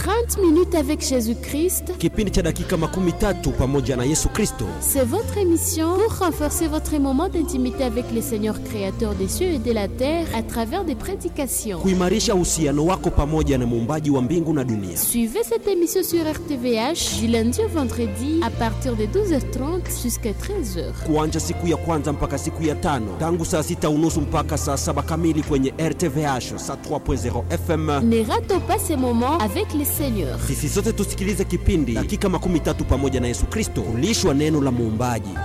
30 minutes avec Jésus-Christ, kipindi cha dakika makumi tatu pamoja na Yesu Kristo. c'est votre émission pour renforcer votre moment d'intimité avec le Seigneur créateur des cieux et de la terre à travers des prédications. kuimarisha uhusiano wako pamoja na muumbaji wa mbingu na dunia. Suivez cette émission sur RTVH du lundi au vendredi à partir de 12h30 jusqu'à 13h. kuanja siku ya kwanza mpaka siku ya tano tangu saa sita unusu mpaka saa saba kamili kwenye RTVH saa 3.0 FM. Ne ratons pas ces moments avec le Seigneur. Sisi sote tusikilize kipindi dakika makumi tatu pamoja na Yesu Kristo, kulishwa neno la muumbaji.